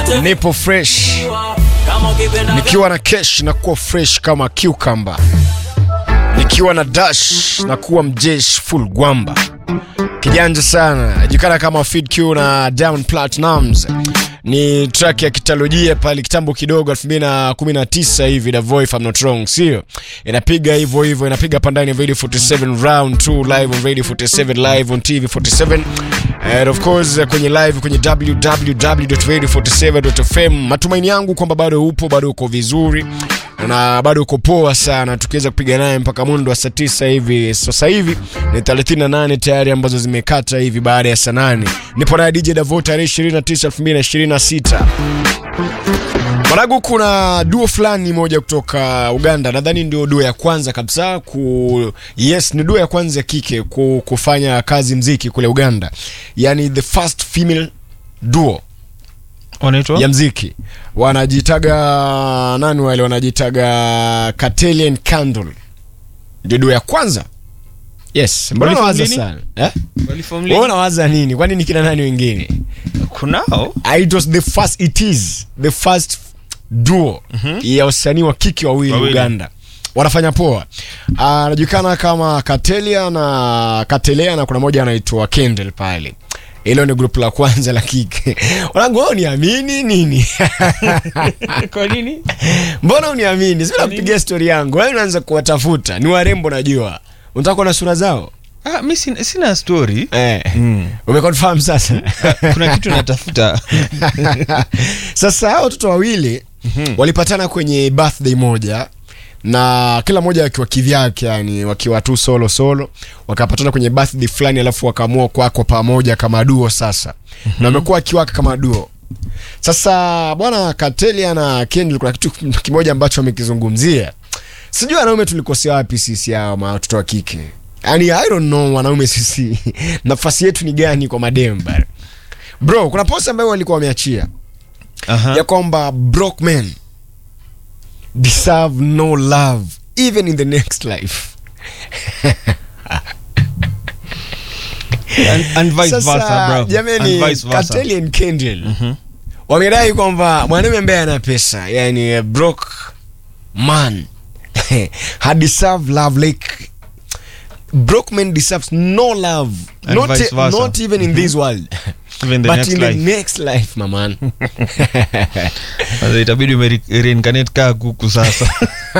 nipo fresh nikiwa na kesh na kuwa fresh kama cucumber nikiwa na dash na kuwa mjesh full gwamba kijanja sana najulikana kama Fid Q na Diamond Platnumz ni track ya kitalojia pale kitambo kidogo 2019 hivi the voice if I'm not wrong sio inapiga hivyo hivyo inapiga pandani radio 47 round 2 live on radio 47 live on tv 47 and of course kwenye live kwenye www.radio47.fm matumaini yangu kwamba bado upo bado uko vizuri na bado uko poa sana tukiweza kupiga naye mpaka mundo wa saa tisa hivi sasa hivi ni 38 tayari ambazo zimekata hivi baada ya saa 8 nipo na dj davo tarehe 29 2026 Maragu, kuna duo fulani moja kutoka Uganda, nadhani ndio duo ya kwanza kabisa ku yes, ni duo ya kwanza ya kike ku, kufanya kazi mziki kule Uganda, yani the first female duo wanaitwa ya mziki wanajitaga nani wale wanajitaga Cartelian Candle ndio duo ya kwanza yes mbona Waliform waza lini? sana eh Waliform wewe lini? unawaza nini kwani ni kina nani wengine kunao Ah, it was the first it is the first duo ya wasanii wa kike wawili Wawili. Uganda wanafanya poa Ah, anajulikana kama Katelia na Katelea na kuna moja anaitwa Kendall pale hilo ni grupu la kwanza la kike wanangu wewe uniamini nini kwa nini mbona uniamini sivile kupigia stori yangu wewe unaanza kuwatafuta ni warembo najua unataka kuona sura zao ah, mi sina, sina story eh. mm. umeconfirm sasa kuna kitu natafuta sasa hao watoto wawili walipatana kwenye birthday moja na kila mmoja akiwa kivyake yani wakiwa tu solo solo wakapatana kwenye birthday fulani alafu wakaamua kwako pamoja kama duo sasa na wamekuwa wakiwaka kama duo sasa bwana Katelia na Kendall kuna kitu kimoja ambacho wamekizungumzia sijui wanaume tulikosea wapi sisi hao ma watoto wa kike yani i don't know wanaume sisi nafasi yetu ni gani kwa mademba bro kuna post ambayo walikuwa wameachia Aha. ya kwamba broke men deserve no love even in the next life and, and vice versa sasa bro jamani and vice versa Kateli and Kendall wamedai kwamba mwanaume ambaye ana pesa yani a broke man ha deserve love like broke man deserves no love And not, vice versa. not even in this world even the but next in life the next life maman Sasa itabidi ume reincarnate kaa kuku sasa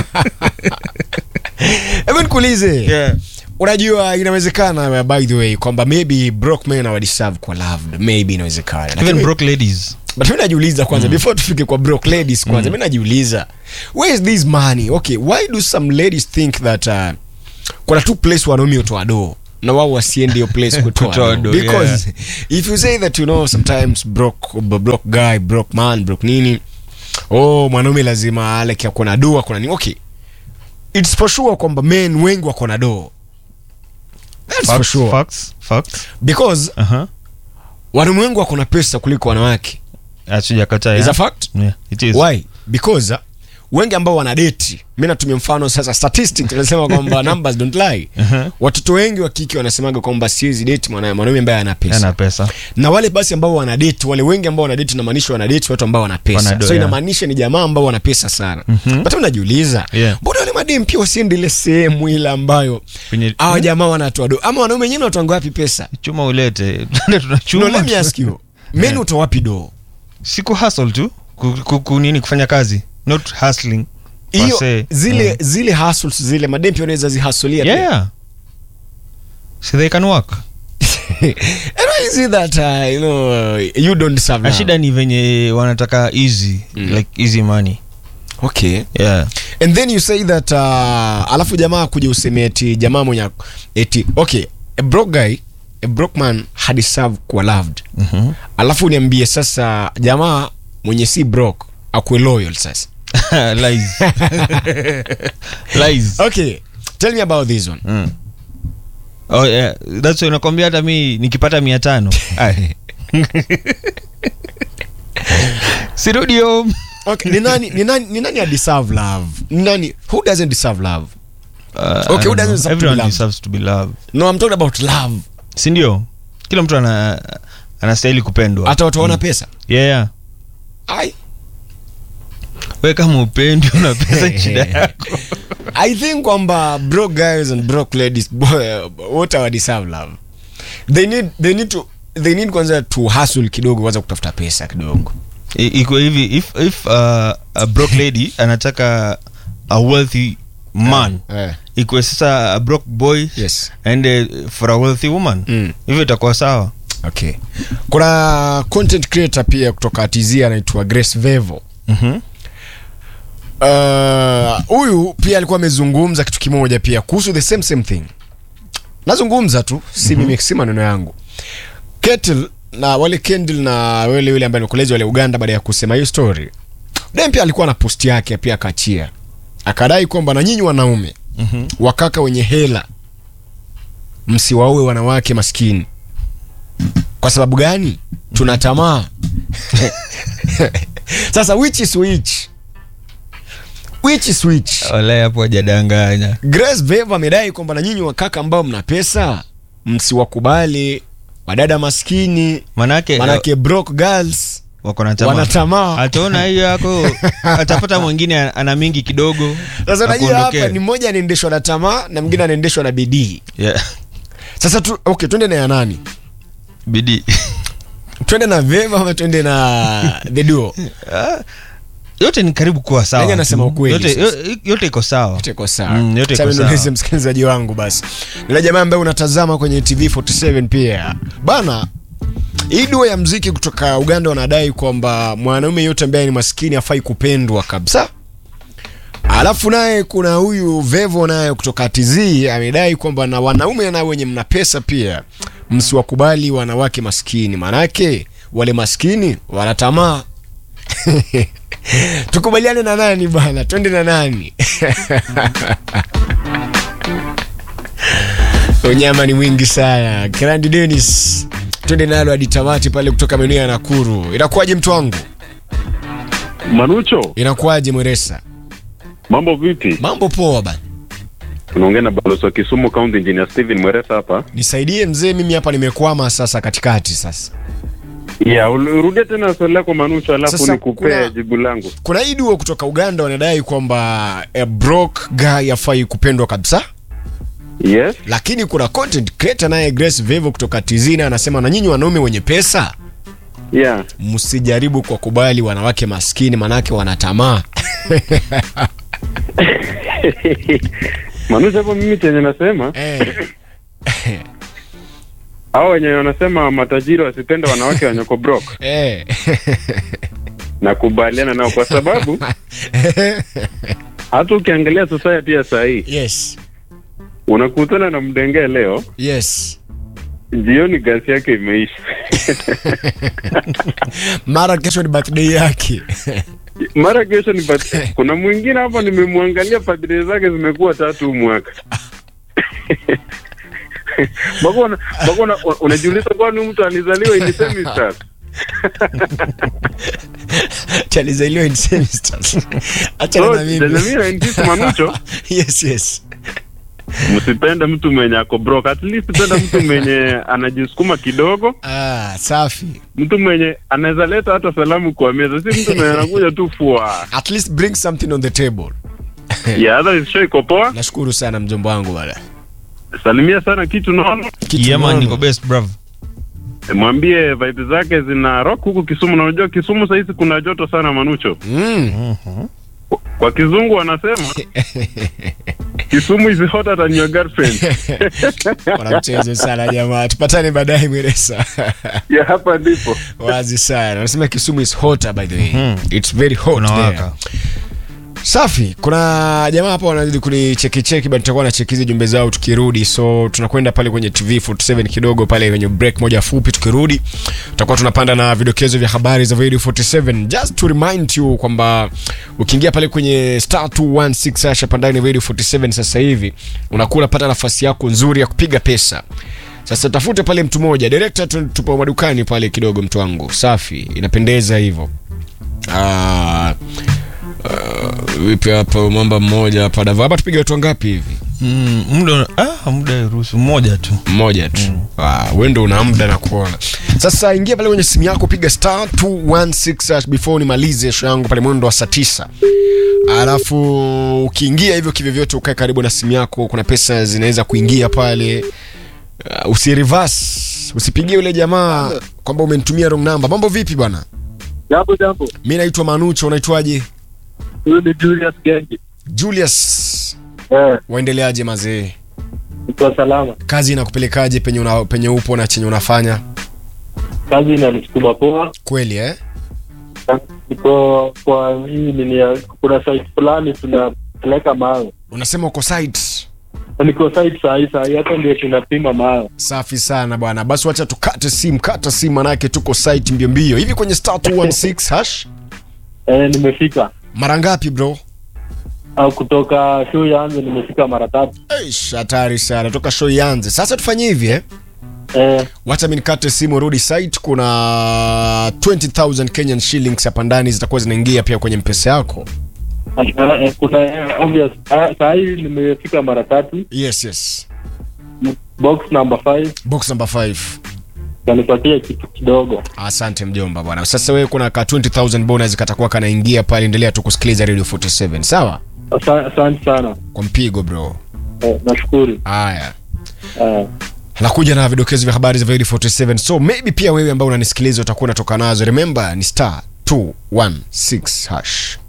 hebu nikuulize yeah. unajua inawezekana by the way kwamba maybe broke men hawadeserve kwa loved maybe inawezekana even Lakini- broke ladies but mi najiuliza kwanza before tufike kwa broke ladies kwanza mi najiuliza where is this money okay why do some ladies think that uh, kuna tu place wanaume utoa doo na wao wasiende hiyo place kutoa Kutoa doo doo, because if you say that you know sometimes broke broke guy broke man broke nini oh mwanaume lazima ale kia kuna doo kuna nini okay it's for sure kwamba men wengi wako na doo that's for facts, sure facts, facts. because Aha. wanaume wengi wako na pesa kuliko wanawake Hatujakataa, is yeah. a fact Yeah, it is. why because uh, wengi ambao wanadeti mi natumia mfano sasa statistics inasema kwamba numbers don't lie Uh-huh. watoto wengi wa kike wanasemaga kwamba siwezi date mwana- mwanaume ambaye ana pesa Ana pesa na wale basi ambao wanadeti wale wengi ambao wanadeti inamaanisha wanadeti watu ambao wana pesa Wanado, so yeah. inamaanisha ni jamaa ambao wana pesa sana mm-hmm. but unajiuliza Yeah. mbona wale madem pia wasiende ile sehemu ile ambayo Kwenye- hawa jamaa wanatoa do ama wanaume wenyewe wanatoanga wapi pesa chuma ulete Tuende no, tunachuma let me ask you men Yeah. utoa wapi do siku hustle tu ku, ku, ku, nini kufanya kazi not hustling per hiyo se. zile Mm. zile hustles zile madem pia wanaweza zihasulia yeah, yeah. so they can work And why is it that uh, you know you don't deserve Na love? shida ni venye wanataka easy Mm. like easy money Okay. yeah And then you say that uh, alafu jamaa kuja useme eti jamaa mwenye eti okay, a broke guy, a broke man had deserve kuwa loved. Mhm. Alafu niambie sasa jamaa mwenye si broke akuwe loyal sasa. lies lies Okay. Tell me about this one. mm. oh, yeah. that's why nakwambia hata mi nikipata mia tano Ai. sirudi home Okay, ni nani ni nani ni nani deserve love? Ni nani who doesn't deserve love? Uh, Okay, I who don't doesn't know. deserve to be Everyone loved? deserves to be loved No, I'm talking about love. sindio kila mtu ana anastahili kupendwa Hata watu wana pesa. yeah, yeah. I, we kama upendi una pesa shida yako I think kwamba broke guys and broke ladies boy, wote hawadeserve love they need they need to they need kwanza to hustle kidogo kwanza kutafuta pesa kidogo I- iko hivi if, if uh, a broke lady anataka a wealthy man eh, ikuwe sasa a broke boy yes and for a wealthy woman Mm. hivyo itakuwa sawa okay kuna content creator pia kutoka TZ anaitwa Grace Vevo Mhm. Uh, huyu pia alikuwa amezungumza kitu kimoja pia kuhusu the same same thing nazungumza tu si mimi si maneno yangu Kettle na wale Kendall na wale yule ambaye nikolezi wale Uganda baada ya kusema hiyo story dem pia alikuwa na post yake pia akachia akadai kwamba na nyinyi wanaume Mhm. wakaka wenye hela msiwaue wanawake maskini kwa sababu gani tuna tamaa sasa which is which which is which Walahi hapo hajadanganya Grace Vevo amedai kwamba na nyinyi wakaka ambao mna pesa msiwakubali wadada maskini manake manake broke girls wako na tamaa. wanatamaa ataona hiyo yako atapata mwingine ana mingi kidogo sasa unajua hapa akuondokee. ni mmoja anaendeshwa na tamaa na mwingine anaendeshwa na bidii yeah. sasa tu, okay twende na ya nani bidii twende na Vevo ama twende na the duo Ah, yote ni karibu kuwa sawa Nani anasema tu. ukweli yote, sasa? yo- yote iko sawa yote iko sawa Mm, yote Acha iko mimi niulize sawa. msikilizaji wangu basi nila jamaa ambaye unatazama kwenye tv 47 pia bana hii duo ya mziki kutoka uganda wanadai kwamba mwanaume yote ambaye ni maskini afai kupendwa kabisa alafu naye kuna huyu vevo naye kutoka tz amedai kwamba na wanaume na wenye mna pesa pia msiwakubali wanawake maskini manake wale maskini wanatamaa tukubaliane na nani bana twende na nani unyama ni mwingi sana Grandi Dennis twende nalo hadi tamati pale kutoka maeneo ya Nakuru inakuwaje mtu wangu Manucho, inakuwaje Mweresa mambo vipi? mambo poa bana Tunaongea na balozi wa Kisumu County Engineer Steven Mweresa hapa. nisaidie mzee mimi hapa nimekwama sasa katikati sasa Yeah, urudie tena swali lako Manucho, alafu Sasa nikupee kuna- jibu langu. kuna hii duo kutoka Uganda wanadai kwamba a broke guy afai kupendwa kabisa Yes. lakini kuna content creator naye Grace Vevo kutoka Tizina anasema na nyinyi wanaume wenye pesa Yeah. msijaribu kwa kubali wanawake maskini manake wanatamaa Manucho, hapo mimi chenye nasema eh. hao wenye wanasema matajiri wasipende wanawake wenye ko broke, Eh. nakubaliana nao kwa sababu hata ukiangalia society ya saa hii yes unakutana na mdengee leo, yes jioni gasi yake imeisha. mara kesho ni birthday yake Mara kesho ni birthday. Kuna mwingine hapa nimemwangalia birthday zake zimekuwa tatu huu mwaka. Bako una- bako una- unajiuliza kwani mtu alizaliwa in semesters? chalizaliwa in semesters achana So, na mimi Tanzania in this Manucho, yes yes msipende mtu mwenye ako broke. At least penda mtu mwenye anajisukuma kidogo, ah safi mtu mwenye anaweza leta hata salamu kwa meza, si mtu mwenye anakuja tu fua. at least bring something on the table Yeah, otherwise show iko poa. nashukuru sana mjomba wangu bana Salimia sana kitu naona. Kitu yeah, man, nono. niko best bravo mwambie vibe zake zina rock huku Kisumu, na unajua Kisumu sahizi kuna joto sana Manucho. mm. Kwa kizungu wanasema Kisumu is hotter than your girlfriend. wana mchezo sana jamaa tupatane baadaye mweresa ya hapa ndipo wazi sana wanasema kisumu is hotter by the way Mhm. it's very hot kuna there. waka safi kuna jamaa hapa wanazidi kunichekicheki but tutakuwa na chekizi jumbe zao tukirudi so tunakwenda pale kwenye tv 47 kidogo pale kwenye break moja fupi tukirudi tutakuwa tunapanda na vidokezo vya habari za radio 47 just to remind you kwamba ukiingia pale kwenye star 216 hasha pandani radio 47 sasa hivi unakuwa unapata nafasi yako nzuri ya kupiga pesa sasa tafute pale mtu mmoja director tu- tupo madukani pale kidogo mtu wangu safi inapendeza hivyo Ah, ah, vipi hapa mwamba mmoja hapa dava hapa tupige watu wangapi hivi Mm, muda ah, muda ruhusu mmoja tu mmoja tu mm. we ndo una muda na kuona sasa ingia pale kwenye simu yako piga star 216 hash before nimalize show yangu pale mwendo wa saa tisa alafu ukiingia hivyo kivyovyote ukae karibu na simu yako kuna pesa zinaweza kuingia pale uh, usirivas usipigie yule jamaa kwamba umenitumia wrong number mambo vipi bwana Jambo jambo. mi naitwa manucho unaitwaje Huyu ni Julius Gengi. julius Eh, waendeleaje mazee niko salama. kazi inakupelekaje penye, una, penye upo na chenye unafanya Kazi inanisukuma poa. kweli eh? Niko kwa hii nini ya kuna site fulani tunapeleka mawe. unasema uko site Niko site saa hii saa hii hata ndio tunapima mawe. safi sana bwana basi wacha tukate simu kata simu manake tuko site mbio mbio hivi kwenye star 216 hash Eh, nimefika. mara ngapi bro Au kutoka show yanze nimefika mara tatu. Eish, hatari sana toka show ianze sasa tufanye hivi eh? Eh, wacha mi nikate simu rudi site kuna 20000 kenyan shillings hapa ndani zitakuwa zinaingia pia kwenye mpesa yako eh, kuna eh, obvious. Ah, Saa hii nimefika mara tatu. yes yes Box number 5 box number 5 kanipatia kitu kidogo. asante mjomba bwana sasa wewe kuna ka 20000 bonus katakuwa kanaingia pale endelea tu kusikiliza radio 47 sawa Asa- Asante sana. kwa mpigo bro Eh, nashukuru. haya Eh. nakuja na vidokezo vya habari za Void 47 so maybe pia wewe ambao unanisikiliza utakuwa unatoka nazo remember ni star 216 hash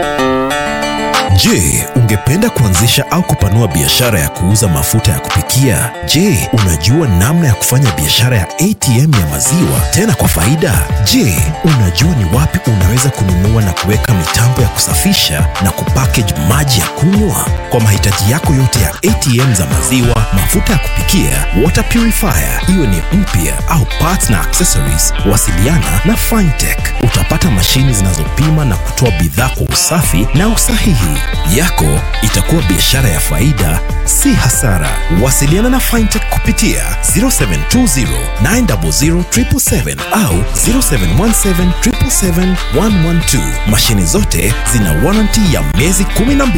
Je, ungependa kuanzisha au kupanua biashara ya kuuza mafuta ya kupikia? Je, unajua namna ya kufanya biashara ya ATM ya maziwa tena kwa faida? Je, unajua ni wapi unaweza kununua na kuweka mitambo ya kusafisha na kupackage maji ya kunywa? Kwa mahitaji yako yote ya ATM za maziwa, mafuta ya kupikia, water purifier, iwe ni mpya au parts na accessories, wasiliana na Fintech. Utapata mashini zinazopima na kutoa bidhaa kwa usafi na usahihi. Yako itakuwa biashara ya faida, si hasara. Wasiliana na Fintech kupitia 0720 900 777 au 0717 777 112. Mashini zote zina warranty ya miezi 12.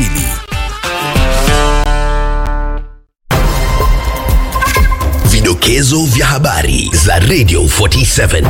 Vidokezo vya habari za Radio 47.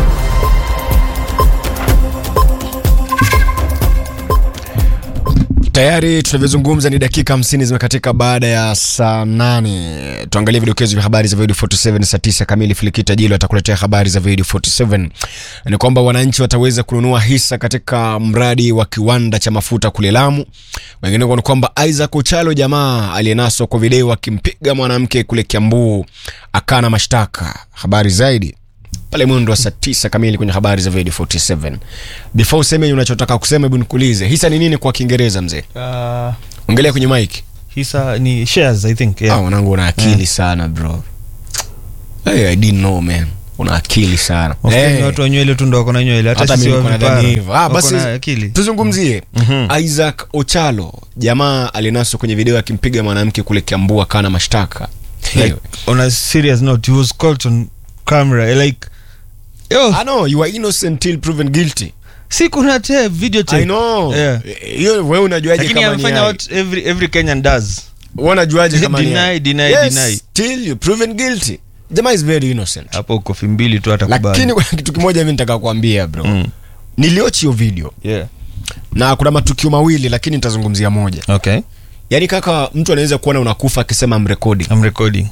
tayari tunavyozungumza ni dakika 50 zimekatika baada ya saa 8 tuangalie vidokezo vya habari za Void 47 saa 9 kamili filikita jilo atakuletea habari za Void 47 ni kwamba wananchi wataweza kununua hisa katika mradi wa kiwanda cha mafuta kule Lamu wengineko ni kwamba Isaac Ochalo jamaa aliyenaswa kwa video akimpiga mwanamke kule Kiambu akana mashtaka habari zaidi pale mwendo wa saa tisa kamili kwenye habari za Void 47 before useme unachotaka kusema hebu nikuulize hisa ni nini kwa kiingereza mzee uh, ongelea kwenye mic hisa ni shares i think yeah. ah, mwanangu una akili sana bro hey, I didn't know man una akili sana Of course hey. ni watu wa nywele tu ndo wako na nywele hata hata sisi mimi wa nilikuwa vipara nadhani hivyo ah, wako basi na akili tuzungumzie Mhm. Isaac Ochalo jamaa alinaswa kwenye video akimpiga mwanamke kule Kiambu akana mashtaka like, on a serious note he was caught on camera like yo I know you are innocent till proven guilty si kuna te video tape I know Yeah. hiyo wewe unajuaje lakini kama ni amefanya hai? what every every Kenyan does Wewe unajuaje kama ni Deny, hai? deny, yes, deny. till you proven guilty jamaa is very innocent hapo kofi mbili tu atakubali lakini kuna kitu kimoja mimi nitaka kuambia bro Mm. niliochi hiyo video yeah na kuna matukio mawili lakini nitazungumzia moja okay yaani kaka mtu anaweza kuona unakufa akisema mrekodi i'm recording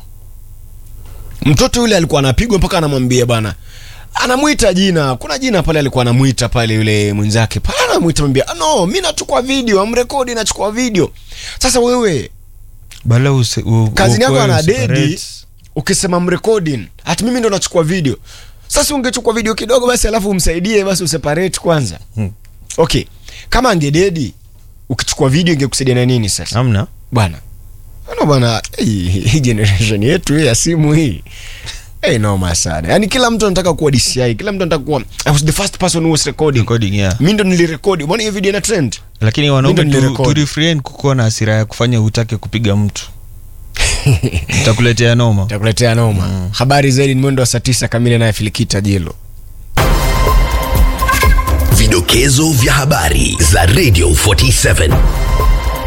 mtoto yule alikuwa anapigwa mpaka anamwambia bana anamwita jina kuna jina pale alikuwa anamwita pale yule mwenzake pale anamwita mwambia "Ah, no mi nachukua video amrekodi nachukua video sasa wewe bala use, u, Kazini yako uokoe, ana useparate. dedi. ukisema mrekodi hati mimi ndo nachukua video sasa ungechukua video kidogo basi alafu umsaidie basi useparate kwanza Hmm. okay kama angededi ukichukua video ingekusaidia na nini sasa hamna bwana ano bwana hii hii generation yetu hii ya simu hii Hey, noma sana yaani kila mtu anataka kuwa dci kila mtu anataka kuwa i was the first person who was recording recording yeah mi ndo nilirekodi mbona hiyo video ina trend lakini Mimi wanaume ndo tu, nilirekodi. tu refrain kukuwa na hasira ya kufanya utake kupiga mtu takuletea noma takuletea noma habari zaidi ni mwendo wa saa tisa kamili naye filikita jilo Vidokezo vya habari za Radio 47.